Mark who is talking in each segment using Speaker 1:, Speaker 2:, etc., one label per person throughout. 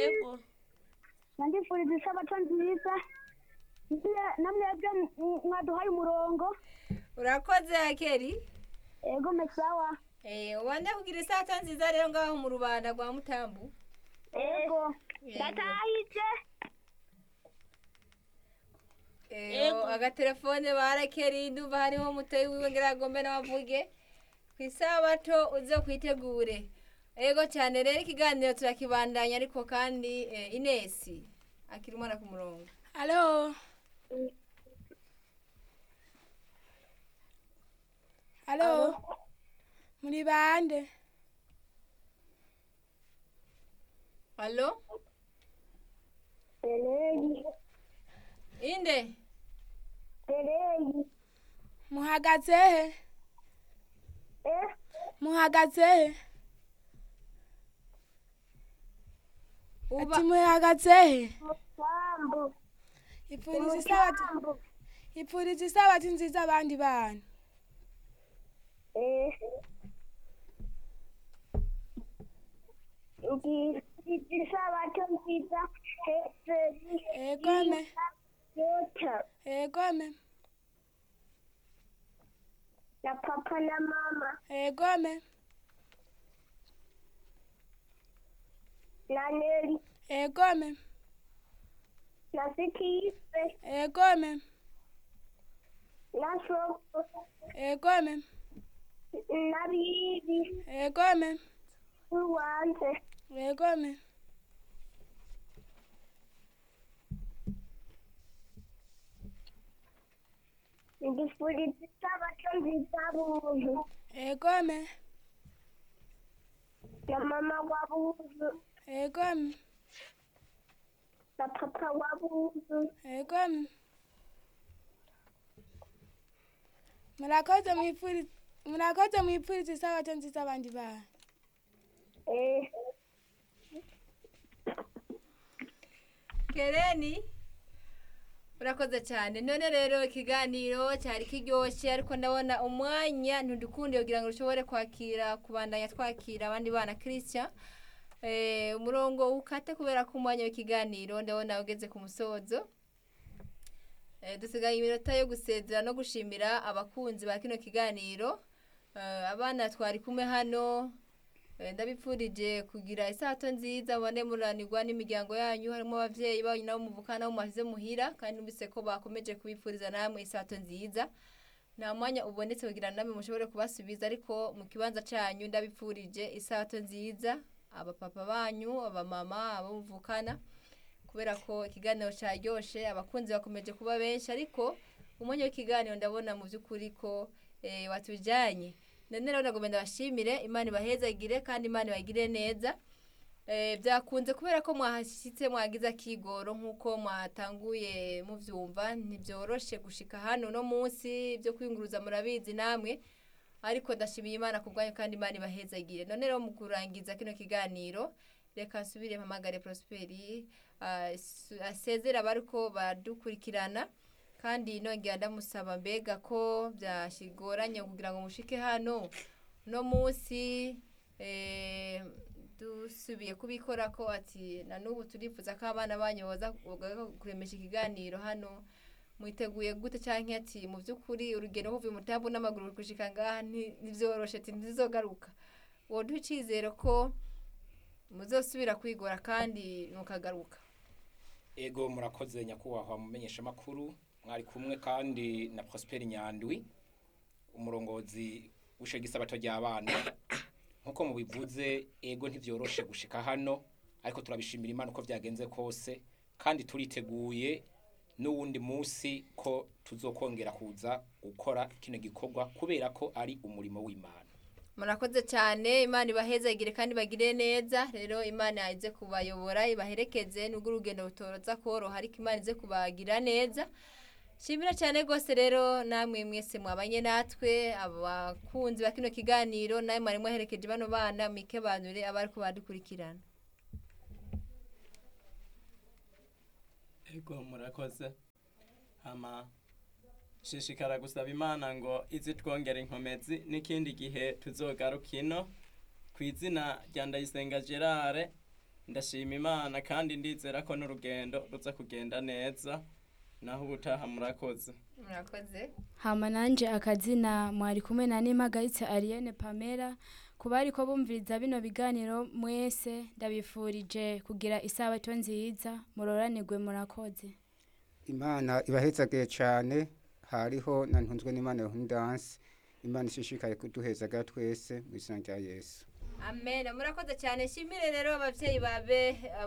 Speaker 1: yego
Speaker 2: nandifuriza isabato nziza Ngiye- namwebwe m- mwaduhaye umurongo
Speaker 3: urakoze akeri
Speaker 2: ego mesawa
Speaker 3: Eh, ubande kugira isato nziza rero ngaho mu rubanda rwa mutambu
Speaker 2: ego
Speaker 3: Yego.
Speaker 2: ndatahije
Speaker 3: Eh,
Speaker 1: Yego.
Speaker 3: agatelefone barakeri ndumva hariho mutoyi wiwe ngira agombe nabavuge ku isabato uze kwitegure ego cyane rero ikiganiro turakibandanya ariko kandi eh, inesi akiri umwana ku murongo
Speaker 1: halo halo muri bande
Speaker 3: alo
Speaker 2: Eleyi
Speaker 3: inde
Speaker 2: Eleyi
Speaker 1: muhagaze he
Speaker 2: eh
Speaker 1: muhagaze he
Speaker 3: uba
Speaker 1: ati muhagaze he
Speaker 2: musambu
Speaker 1: ipfuriza isabato
Speaker 2: musambu
Speaker 1: ipfuriza isabato nziza abandi bantu
Speaker 2: eh ngiye isabato nziza hejuru
Speaker 1: egome
Speaker 2: yota
Speaker 1: egome
Speaker 2: na papa na mama
Speaker 1: egome
Speaker 2: na Neri
Speaker 1: egome
Speaker 2: na Sikife
Speaker 1: egome
Speaker 2: na Soko
Speaker 1: egome
Speaker 2: na Bibi
Speaker 1: egome
Speaker 2: n'uwanze
Speaker 1: egome
Speaker 2: ngifuriza isabato nziza buntu
Speaker 1: egome
Speaker 2: na mama wa buntu
Speaker 1: egome
Speaker 2: na papa wa buntu
Speaker 1: egome murakoze mwipfuriza murakoze mwipfuriza isabato nziza abandi bantu
Speaker 2: eh
Speaker 3: kereni urakoze cyane none rero ikiganiro cyari kiryoshye ariko ndabona umwanya ntudukunde kugira ngo ushobore kwakira kubandanya twakira abandi bana christian eh, umurongo ukate kubera ko umwanya w'ikiganiro ndabona ugeze ku musozo eh, dusigaye iminota yo gusezera no gushimira abakunzi ba kino kiganiro eh, abana twari kumwe hano Eh, ndabipfurije kugira isato nziza mubane muranirwa n'imiryango yanyu harimo abavyeyi banyu nabo muvukana nabo mwasize muhira kandi numvise ko bakomeje kubipfuriza namwe isato nziza nta mwanya ubonetse kugira ngo namwe mushobore kubasubiza ariko mu kibanza cyanyu ndabipfurije isato nziza abapapa banyu abamama abo muvukana kubera ko ikiganiro cyaryoshe abakunzi bakomeje kuba benshi ariko umwanya w'ikiganiro ndabona mu by'ukuri ko eh, watujyanye none rero nagomba ndabashimire imana ibahezagire kandi imana ibagire neza Eh, byakunze kubera ko mwahashyitse mwagize akigoro nk'uko mwatanguye mubyumva ntibyoroshe gushika hano no munsi byo kwiyunguruza murabizi namwe ariko ndashimiye imana ku bwanyu kandi imana ibahezagire none rero mu kurangiza kino kiganiro reka nsubire mpamagare prosperi ah, su- asezere abariko badukurikirana kandi nongera ndamusaba mbega ko byashigoranye kugira ngo mushike hano no munsi eh, dusubiye kubikora ko ati na n'ubu turifuza ko abana banyu boza boza kuremesha ikiganiro hano mwiteguye gute cyangwa ati mu by'ukuri urugendo uvuye umutambu n'amaguru gushika ngaha nti- ntibyoroshe ati ntizizogaruka woduha icyizere ko muzosubira kwigora kandi mukagaruka
Speaker 4: ego murakoze nyakubahwa mumenyesha makuru mwari kumwe kandi na Prosper Nyandwi umurongozi w'isho gisabato ry'abana nkuko mubivuze ego ntivyoroshe gushika hano ariko turabishimira Imana uko vyagenze kose kandi turiteguye n'uwundi munsi ko tuzokongera kuza gukora kino gikorwa kubera ko ari umurimo w'Imana
Speaker 3: murakoze cyane imana ibahezagire kandi bagire neza rero imana ize kubayobora ibaherekeze nubwo urugendo rutoroza koroha ariko imana ize kubagira neza shimira cyane rwose rero namwe mwese mwabanye natwe abakunzi ba kino kiganiro nawe mwari mwaherekeje bano bana mwikebanure abari kubadukurikirana
Speaker 5: ego murakoze hama shishikara gusaba imana ngo izi twongera inkomezi n'ikindi gihe tuzogaruka ino ku izina rya ndayisenga gerard ndashima imana kandi ndizera ko n'urugendo ruza kugenda neza naho ubutaha murakoze
Speaker 3: murakoze
Speaker 1: hama nanje akazina mwari kumwe na nimagaritse Ariane Pamela kuba ariko bumviriza bino biganiro mwese ndabifurije kugira isabato nziza muroranirwe murakoze
Speaker 6: imana ibahezagiye cyane hariho na ntunzwe n'imana yahundanse imana ishishikaye kuduhezaga twese mu izina rya yesu
Speaker 3: amen murakoze cyane shimire rero ababyeyi babe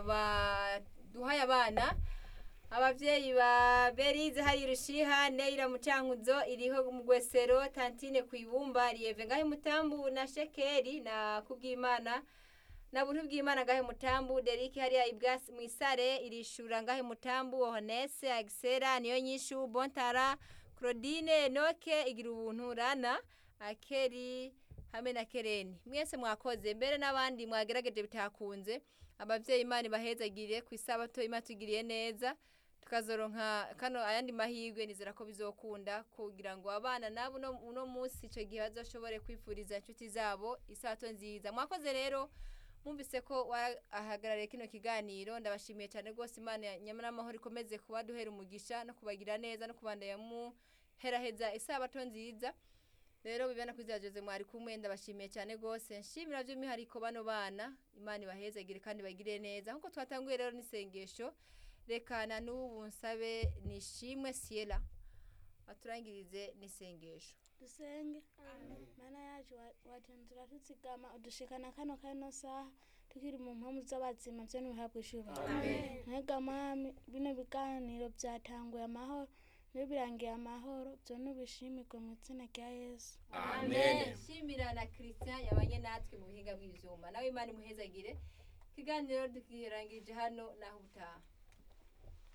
Speaker 3: baduhaye abana ababyeyi ba berize hari rushiha neira mucankuzo iriho mu gwesero tantine ku ibumba riyeve ngahe mutambu na shekeri na kubwimana na buntu bw'imana ngahe mutambu deriki hariya ibwasi mu isare irishura ngahe mutambu honese agisera niyo nyishu bontara claudine noke igira ubuntu rana akeri hamwe na kereni mwese mwakoze mbere n'abandi mwagerageje bitakunze ababyeyi imana ibahezagire ku isabato imana tugiriye neza tukazoronka kano ayandi mahirwe nizera ko bizokunda kugira ngo abana nabo uno uno munsi icyo gihe bazoshobore kwifuriza inshuti zabo isabato nziza mwakoze rero mwumvise ko wahagarariye kino kiganiro ndabashimiye cyane rwose imana ya nyamara amahoro ikomeze kubaduhera umugisha no kubagira neza no kubandanya muheraheza isabato nziza rero bibana kuri za jose mwari kumwe ndabashimiye cyane rwose nshimira by'umwihariko bano bana imana ibahezagire kandi bagire neza nk'uko twatanguye rero n'isengesho rekana n'ubu nsabe nishimwe siyera baturangirize n'isengesho
Speaker 1: dusenge mana yacu watenzura tuzigama udushikana kano kano saha tukiri mu mpamvu z'abazima byo ntibihabwe ishubiro ntega mwami bino biganiro byatanguye amahoro niyo birangiye amahoro byo ntibishimirwe mu izina rya yesu
Speaker 3: amen shimira na christian yabanye natwe mu buhinga bw'ibyuma nawe imana imuhezagire ikiganiro tukirangirije hano naho utaha